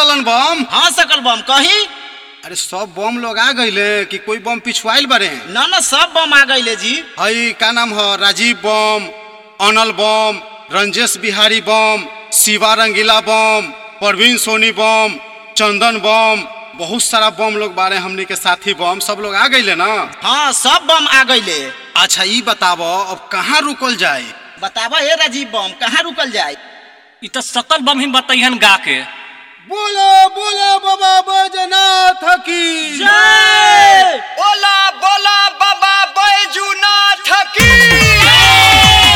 ललन बम हाँ सकल बम कही अरे सब बम लोग आ गईले कि कोई बम पिछुआइल बारे न न सब बम आ गईले जी हई का नाम है राजीव बम अनल बम रंजेश बिहारी बम शिवा रंगीला बम परवीन सोनी बम चंदन बम बहुत सारा बम लोग बारे हमनी के साथी बम सब लोग आ गईले ना हाँ सब बम आ गईले अच्छा ई बताबो अब कहाँ रुकल जाए बतावा हे राजीव बम कहाँ रुकल जाए इ तो सकल बम ही बताइहन गा के बोलो बोलो बाबा बैजनाथ की जय बोला बोला बाबा बैजूनाथ की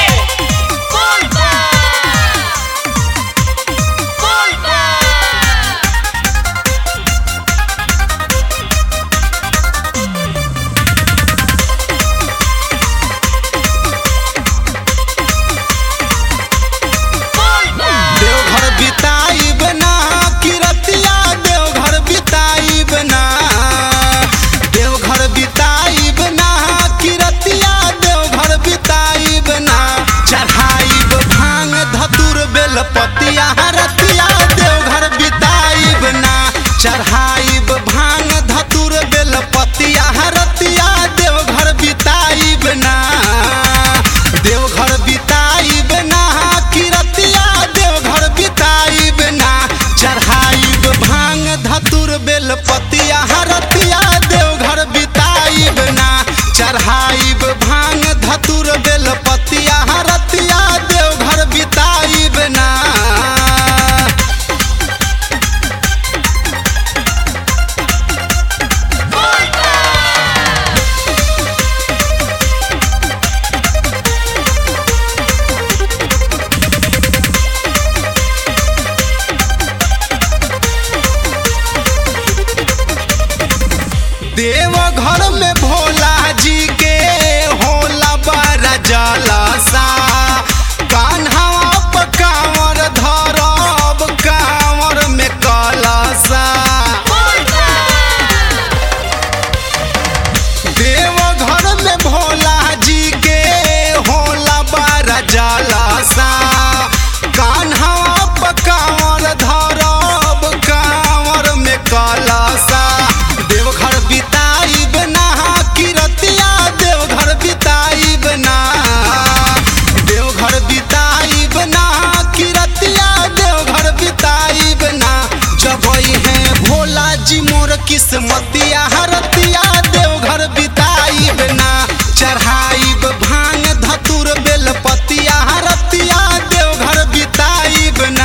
देवघर बिताइब ना किरतिया देवघर बिताइब ना देवघर बिताइब ना किरतिया देवघर बिताइब ना चढ़ाइब भांग धतुर बेलपतिया रतिया देवघर बिताइब ना चढ़ाइब भांग धतुर बेलपतिया रतिया देवघर बिताइब ना देवघर बिताइब ना किरतिया देवघर बिताइब ना चढ़ाइब भांग धतुर बेलपतिया हरतिया देवघर बिताइब ना चढ़ाइब भांग धतुर बेलपतिया हरतिया देवघर बिताइब ना देवघर में भोला जी के होला बड़ा जलसा कान्हा पर कांवर धरब कांवर में कलसा देवघर में भोला जी के होला बड़ा जलसा कान्हा पर कांवर धरब कांवर में कलसा देवघर बिताइब ना किरतिया देवघर बिताइब ना देवघर बिताइब ना किरतिया देवघर बिताइब ना जब है भोला जी मोर किस्मतिया हरतिया देवघर बिताइब ना चढ़ाइब भांग धतुर बेलपतिया हरतिया देवघर बिताइब ना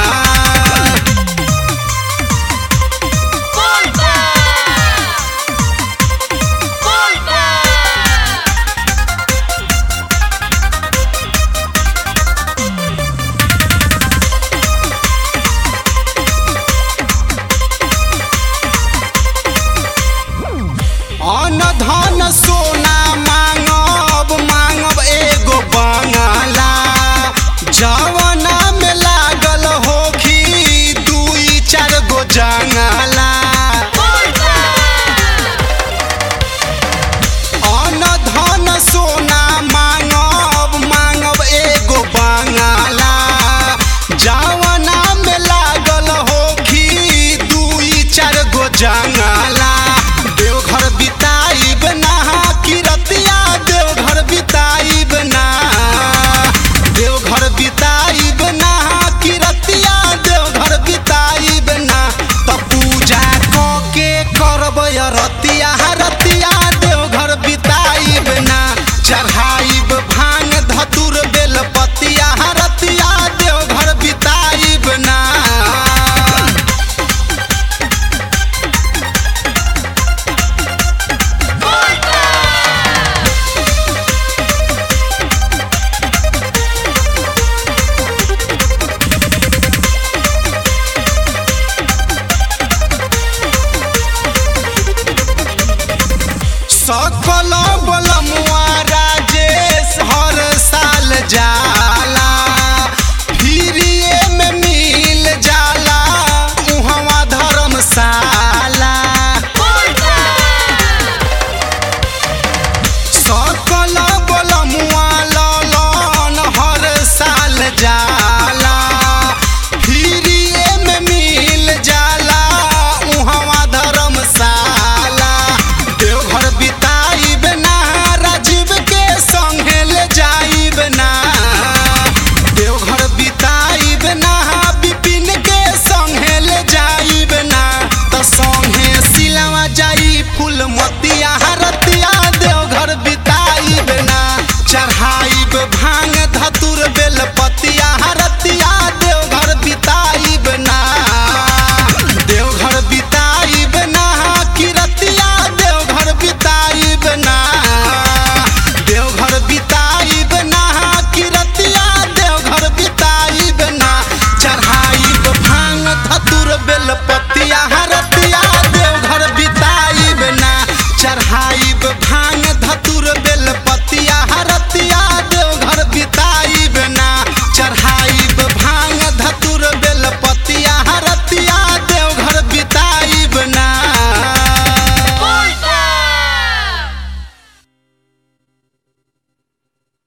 अन धन सोना मांगब मांगब एगो बंगला जवना में लागल होखी दुई चार गो जंगला अन धन सोना मांगब मांगब एगो बंगला जवना में लागल होखी दुई चार गो जंगला देवघर बिताइब ना किरतिया देवघर बिताइब ना देवघर बिताइब ना किरतिया देवघर बिताइब ना त पूजा क के करब रतिया रतिया देवघर बिताइब ना चढ़ाइब भांग धतुर बेलपतिया रतिया देवघर बिताइब ना सकल